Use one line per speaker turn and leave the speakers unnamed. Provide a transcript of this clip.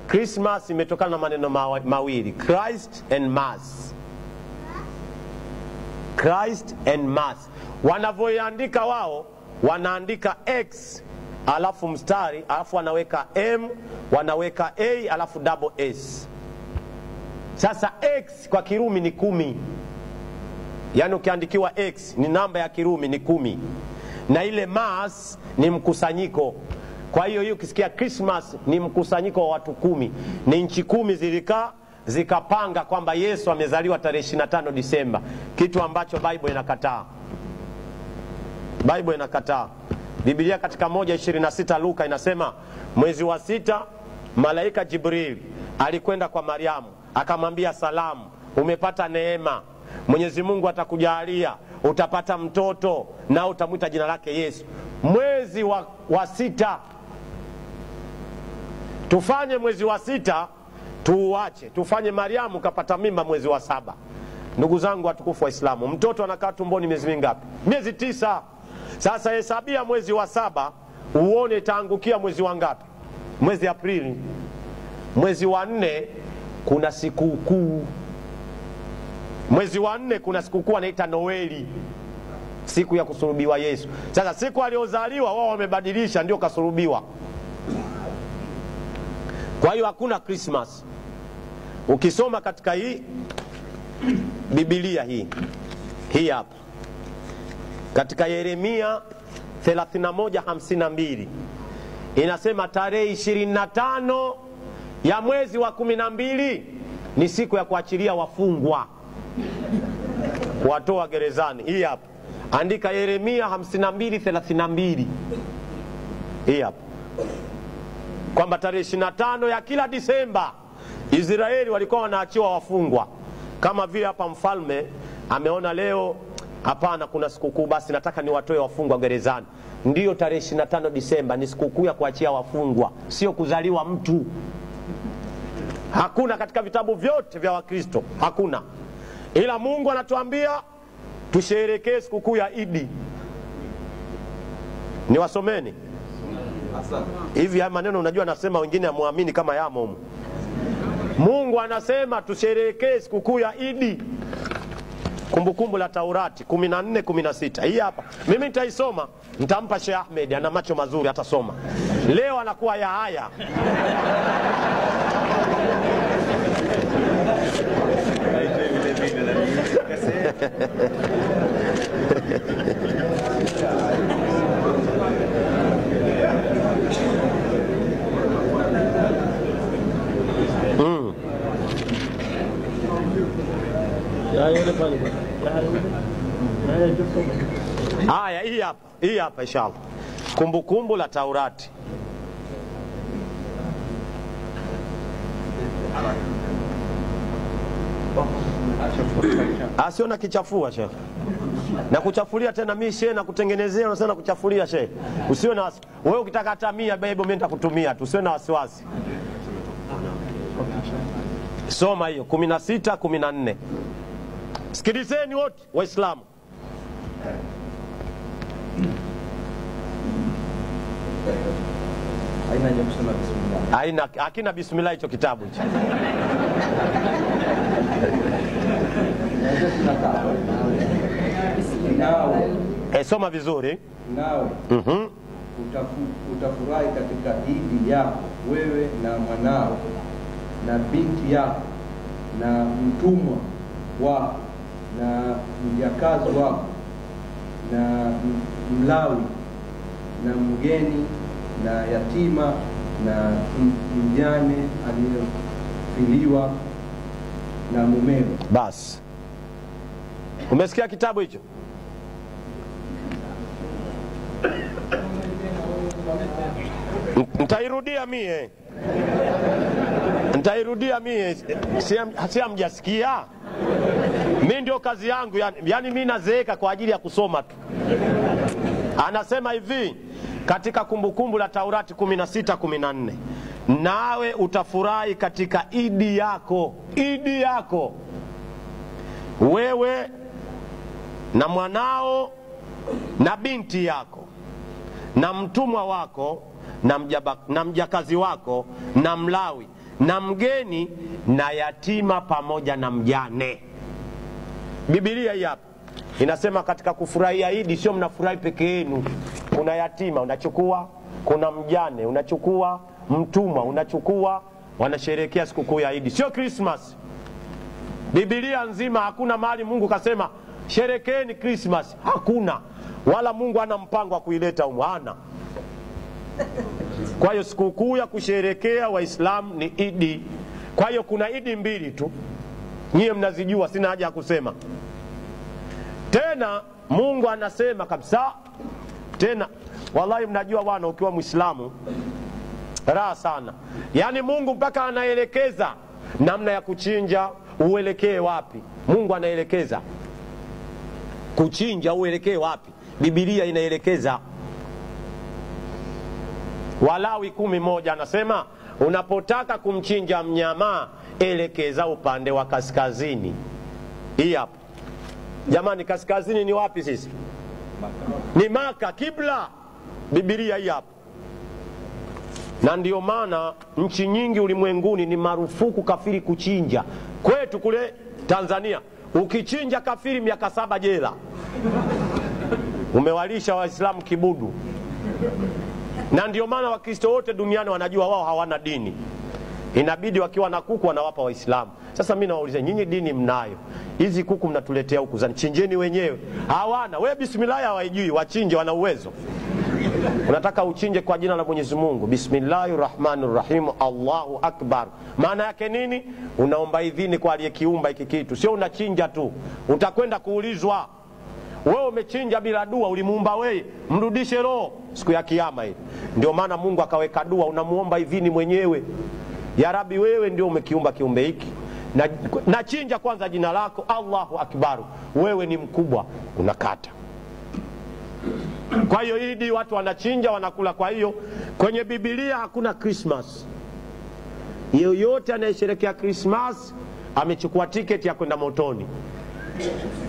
Christmas imetokana na maneno mawa- mawili Christ and Mass. Christ and Mass. Wanavyoiandika wao wanaandika X alafu mstari alafu wanaweka M wanaweka A alafu double S. Sasa X kwa Kirumi ni kumi, yaani ukiandikiwa X ni namba ya Kirumi ni kumi, na ile Mass ni mkusanyiko. Kwa hiyo hiyo ukisikia Christmas ni mkusanyiko wa watu kumi, ni nchi kumi zilikaa zikapanga kwamba Yesu amezaliwa tarehe 25 Disemba, kitu ambacho Bible inakataa. Bible inakataa. Biblia katika moja 26 Luka inasema mwezi wa sita malaika Jibril alikwenda kwa Mariamu akamwambia, salamu, umepata neema, Mwenyezi Mungu atakujalia utapata mtoto na utamwita jina lake Yesu. Mwezi wa, wa sita tufanye mwezi wa sita tuuache, tufanye Mariamu kapata mimba mwezi wa saba. Ndugu zangu watukufu wa Islamu, mtoto anakaa tumboni miezi mingapi? Miezi tisa. Sasa hesabia mwezi wa saba uone itaangukia mwezi wa ngapi? Mwezi Aprili. Mwezi wa nne kuna sikukuu. Mwezi wa nne kuna sikukuu anaita Noeli, siku ya kusulubiwa Yesu. Sasa siku aliozaliwa wao wamebadilisha, ndio kasulubiwa. Kwa hiyo hakuna Christmas. Ukisoma katika hii Biblia hii hii hapa katika Yeremia 31:52 inasema tarehe 25 ya mwezi wa kumi na mbili ni siku ya kuachilia wafungwa kuwatoa gerezani. Hii hapa andika Yeremia 52:32 hii hapa kwamba tarehe 25 ya kila Disemba Israeli walikuwa wanaachiwa wafungwa, kama vile hapa mfalme ameona leo, hapana, kuna sikukuu, basi nataka niwatoe wafungwa gerezani. Ndiyo, tarehe 25 Disemba ni sikukuu ya kuachia wafungwa, sio kuzaliwa mtu. Hakuna katika vitabu vyote vya Wakristo, hakuna, ila Mungu anatuambia tusherekee sikukuu ya Idi. Niwasomeni hivi haya maneno, unajua nasema, wengine amwamini kama yamo humu. Mungu anasema tusherehekee sikukuu ya Idi, Kumbukumbu la Taurati 14 16. Hii hapa mimi nitaisoma, nitampa Sheikh Ahmed, ana macho mazuri, atasoma leo, anakuwa ya haya haya. Hii hapa, hii hapa inshallah, Kumbukumbu la Taurati asio na kichafua shekhe na kuchafulia tena mi shehe na kutengenezea unasema na kuchafulia shehe usiwe na wasi wewe ukitaka hata mia bebo mimi nitakutumia tu usiwe na wasiwasi soma hiyo 16 14 sikilizeni wote waislamu
haina haja kusema bismillah.
haina hakina bismillah hicho kitabu hicho
Nawe
e, soma vizuri
nawe
Mhm.
utafu- utafurahi katika idi yako wewe na mwanao na binti yako na mtumwa wako na mjakazi wako na m- mlawi na mgeni na yatima na m- mjane aliyefiliwa na mumewe
basi umesikia kitabu hicho N- nitairudia mie nitairudia mie Si- si hamjasikia mi ndio kazi yangu yani, yani mi nazeeka kwa ajili ya kusoma tu anasema hivi katika kumbukumbu la taurati 16 14 nawe utafurahi katika idi yako idi yako wewe na mwanao na binti yako na mtumwa wako na, mjaba, na mjakazi wako na mlawi na mgeni na yatima pamoja na mjane bibilia hii hapa inasema katika kufurahia idi sio mnafurahi peke yenu kuna yatima unachukua kuna mjane unachukua mtumwa unachukua wanasherehekea sikukuu ya idi sio krismas bibilia nzima hakuna mahali mungu kasema sherekeeni krismas hakuna wala mungu ana mpango wa kuileta umu hana kwa hiyo sikukuu ya kusherekea waislamu ni idi kwa hiyo kuna idi mbili tu nyiye mnazijua sina haja ya kusema tena mungu anasema kabisa tena wallahi mnajua bwana ukiwa mwislamu raha sana yaani mungu mpaka anaelekeza namna ya kuchinja uelekee wapi mungu anaelekeza kuchinja uelekee wapi bibilia inaelekeza walawi kumi moja anasema unapotaka kumchinja mnyama elekeza upande wa kaskazini hii hapa jamani kaskazini ni wapi sisi ni maka kibla bibilia hii hapa na ndio maana nchi nyingi ulimwenguni ni marufuku kafiri kuchinja kwetu kule tanzania ukichinja kafiri miaka saba jela umewalisha waislamu kibudu na ndio maana wakristo wote duniani wanajua wao hawana dini inabidi wakiwa na kuku wanawapa waislamu sasa mi nawauliza nyinyi dini mnayo hizi kuku mnatuletea huku zanichinjeni wenyewe hawana we bismillahi hawaijui wachinje wana uwezo unataka uchinje kwa jina la mwenyezi mungu bismillahi rahmani rahim allahu akbar maana yake nini unaomba idhini kwa aliyekiumba hiki kitu sio unachinja tu utakwenda kuulizwa wewe umechinja bila dua ulimuumba weye mrudishe roho siku ya kiama hii ndio maana mungu akaweka dua unamuomba idhini mwenyewe ya rabi wewe ndio umekiumba kiumbe hiki na, na chinja kwanza jina lako allahu akbaru wewe ni mkubwa unakata kwa hiyo idi watu wanachinja wanakula kwa hiyo kwenye bibilia hakuna krismas yoyote anayesherekea krismas amechukua tiketi ya kwenda motoni